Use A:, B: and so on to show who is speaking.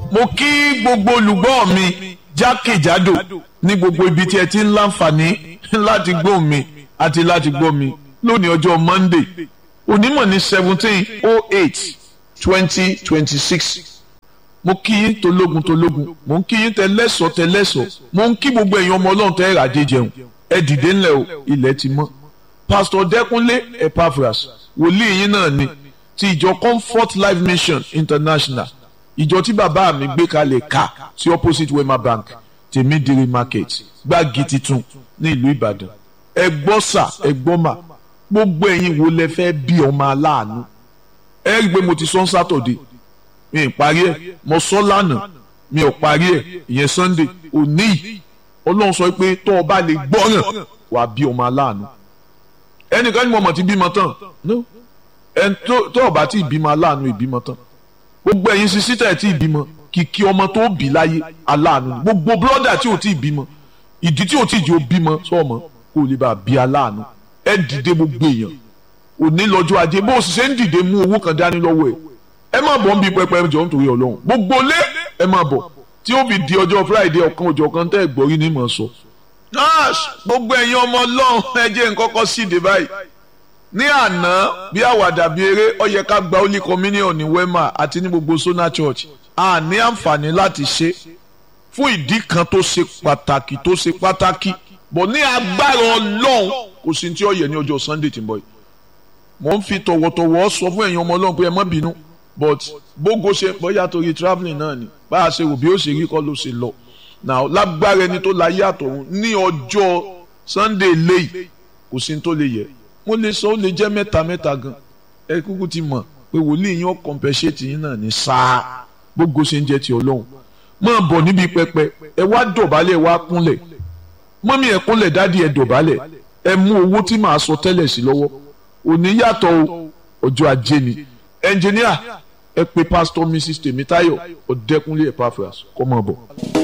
A: mo kí gbogbo olùgbọ́ mi jákèjádò ní gbogbo ibi tí ẹ ti ń láǹfààní láti gbọ́ mi àti láti gbọ́ mi lónìí ọjọ́ Monday onímọ̀ ní seventeen oh eight twenty twenty six mo kí yín tológun tológun mo ń kí yín tẹlẹ́sọ̀ tẹlẹ́sọ̀ mo ń kí gbogbo èèyàn ọmọ ọlọ́run tẹ́ ìràdé jẹun ẹ dìde ńlẹ̀ o ilẹ̀ ti mọ́ pásítọ̀ dẹ́kunlé epaphras wòlíì yín náà ni ti ìjọ comfort life mission international ìjọ tí bàbá mi gbé kalẹ̀ ká sí opposite wema bank tèmídìrí market gbági titun ní ìlú ìbàdàn ẹ gbọ́ sà ẹ gbọ́ mà gbogbo ẹ̀yin wo lẹ fẹ́ bí ọmọ aláàánú ẹ rí i pé mo ti sọ ń sátọ̀dé mi ì parí ẹ̀ mo sọ lánàá mi ò parí ẹ̀ ìyẹn sunday òní yìí ọlọ́run sọ pé tó o bá lè gbọ́ràn wà á bí ọmọ aláàánú ẹnìkan ní mo mọ̀ ti bímọ tán no ẹn tó o bá ti bímọ aláàánú ìbímọ tán gbogbo ẹ̀yin sisi tẹ̀ tí ìbímọ kìkì ọmọ tó bí láyé aláàánú gbogbo bírọ́dà tí ò tí ì bímọ ìdí tí ò tí ì jẹ́ ò bímọ sọ́ọ̀mọ́ kó o lè bá a bí aláàánú ẹ dìde gbogbo èèyàn òní lọ́jọ́ ajé bó o sì ṣe ń dìde mú owó kan dání lọ́wọ́ ẹ̀ ẹ má bọ̀ ń bí pẹpẹ jọ nítorí ọlọ́run gbogbo lé ẹ má bọ̀ tí ó fi di ọjọ́ friday ọ̀kan òjọ̀ kan tẹ́ ẹ̀ gbọ́rí ní mọ̀ sọ. gbogbo ẹ̀yin ọmọ ọlọ́run ẹ jẹ́ nǹkan kan síde báyìí ní àná bí àwàdà bí eré ó yẹ ká gba holy communion ní wema àti ní gbogbo sona church a ní àǹfààní láti ṣe fún ìdí kan tó ṣe pàtàkì tó ṣe pàtàkì bọ̀ ní agbára ọlọ́run kò sí tí ó yẹ ní ọjọ́ sunday tí ń bọ̀ yìí mo ń fi tọ̀wọ̀tọ̀wọ̀ sọ fún ẹ̀yin ọmọ ọlọ́run pé ẹ má bínú but bógo ṣe bóyá torí travelling náà ni bá a ṣe rò bí ó ṣe rí kọ́ ló ṣe lọ now lágbára ẹni tó láyé àtọ̀run ní ọjọ́ sunday léyìí kò sí tó lè yẹ mo lè sọ ó lè jẹ́ mẹ́ta mẹ́ta gan ẹ kúkú ti mọ̀ pé wòlíì yín ó compensate yín náà ní sáà bógo ṣe ń jẹ́ ti ọlọ́run máa bọ̀ níbi pẹpẹ ẹ wá dọ̀bálẹ̀ ẹ wá kúnlẹ̀ mọ́mí ẹ kúnlẹ̀ dádì ẹ dọ̀bálẹ̀ ẹ mú owó tí màá sọ tẹ́lẹ̀ sí lọ́wọ́ òní yàtọ̀ ọjọ́ ajé ni ẹnjìníà ẹ pè pásítọ̀ mrs tèmítáyọ̀ ọ̀dẹ́kúnlé epaphras kọ́ mọ̀ bọ̀.